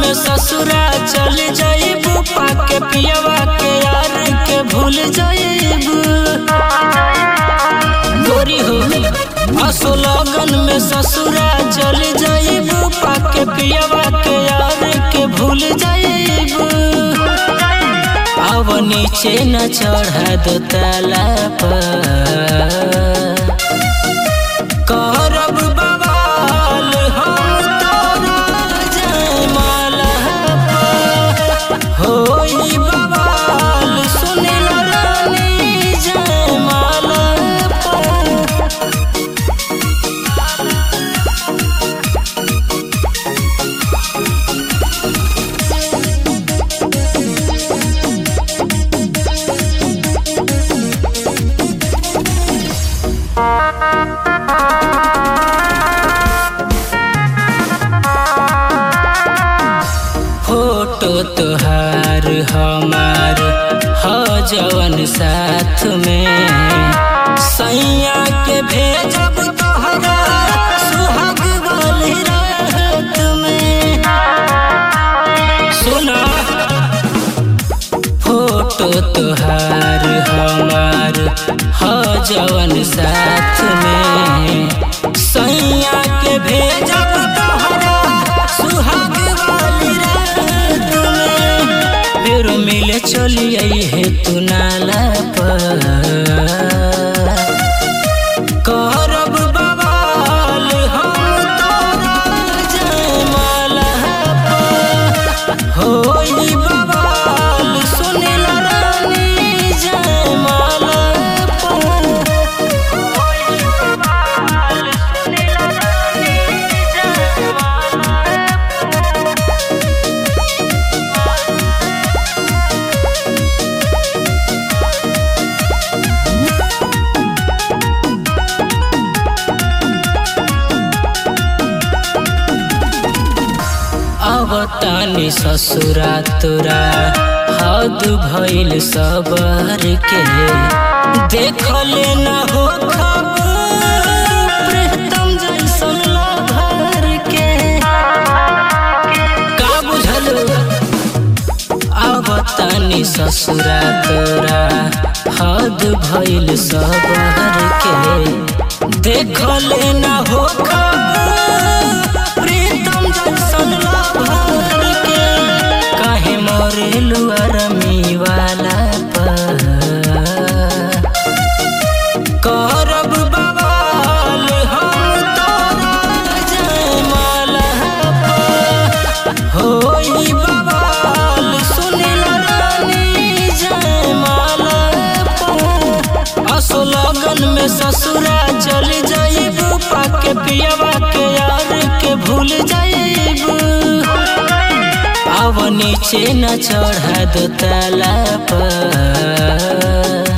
में ससुरा चल जाइबू पाके पियवा के यार के भूल जाइबू गोरी हो असो लगन में ससुरा चल जाइबू पाके पियवा के यार के भूल जाइबू अब नीचे न चढ़ा दो ताला पर करब बवाल हम तोरा जयमाला पर होई बवाल सुनिल रानी जयमाला पर फोटो तोहार हमार ह जवन साथ में सैया के भेजब तोहरा सुहाग वाली रात में सुना फोटो तोहार हमार ह जवन साथ में सैया के भेजब तोहरा सुहाग वाली रात में फिर मिले चलिए है तू नाला पर करब बवाल हम तोरा जयमाला पर होई बवाल सुनिल रानी जयमाला पर होई बवाल सुनिल रानी जयमाला अब तानी ससुरा तोरा हद भइल सबर के देखले न हो खबर प्रीतम जैसन लभर के का बुझल अब तानी ससुरा तोरा हद भइल सबर के देखले न हो खबर प्रीतम जैसन लभर के काहे मरेलु अरमी वाला पर करब बवाल हम तोरा जयमाला पर होई बवाल सुनिल रानी जयमाला पर असो लगन में ससुरा चल जाइबू पाके पियवा के यार के भूल जाइबू अब नीचे न चढ़ा दो ताला पर